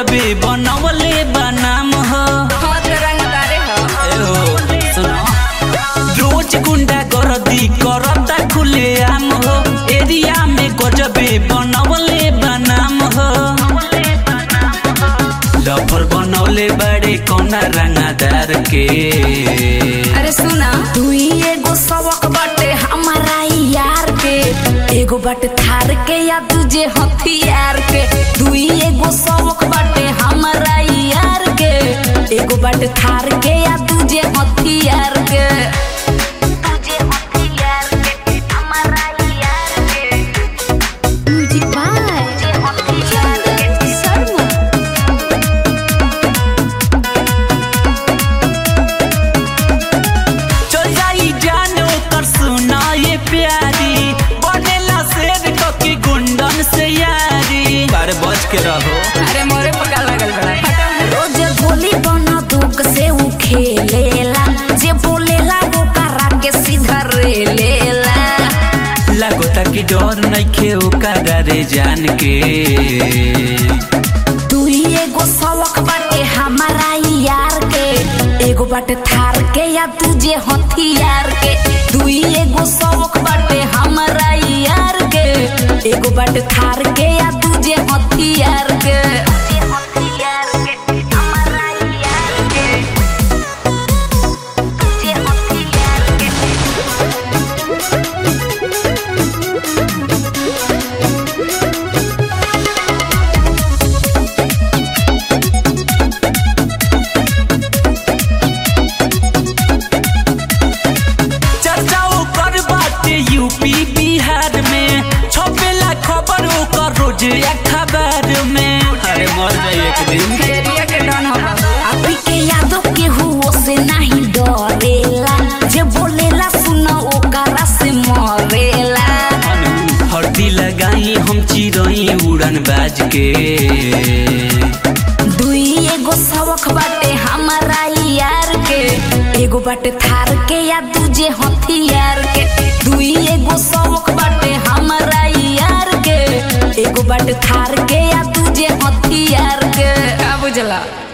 गजबे बनवले बनाम हो हाथ रंगदारे हो एहो, सुनो। रोज गुंडा गर्दी करता खुले आम हो एरिया में गजबे बनवले बनाम हो लफर बनवले बड़े कौना रंगादार के अरे सुना तू ही एगो सबक बाटे हमारा यार के एगो बाटे थार के या तुझे हथियार के तू ही एगो सबक बाटे हमारा यार के एगो बाटे थार के या तुझे हथियार के तुझे हथियार के हमारा यार के म्यूजिक बाय तुझे हथियार के शर्मा चल जाई जानो कर सुना ये प्यारी बनेला शेर ककी गुंडन से यारी बारे बच के रहो अरे मोरे पका लगल बड़ा रोज गोली बना दुख से उ खेलेला जे बोलेला वो करा के सीधा रे लेला लागोता कि डर नइखे ओकरा रे जान के तू ही एगो सबक बाटे हमारा यार के एगो बाटे थार के या तुझे हथियार के तू ही एगो सबक बाटे हमारा यार के एगो बाटे थार के या तुझे हथियार के तुझे हथियार के हमारा यार के तुझे हथियार के चर्चा ओकर बाटे यूपी बिहार में छपेला खबर ओकर रोज अखबार में अरे मर जाई एक दिन एरिया के डन हो अभी के यादों के हुओ से नहीं डरेला जे बोलेला सुना ओकरा से मरेला हल्दी लगाई हम चिरई उड़न बाज के दुई एगो सबक बाटे हमारा यार के एगो बाटे थार के या दूजे हथियार के दुई एगो सबक बाटे हमारा यार के एगो बाटे थार के या दूजे हथियार के का बुझला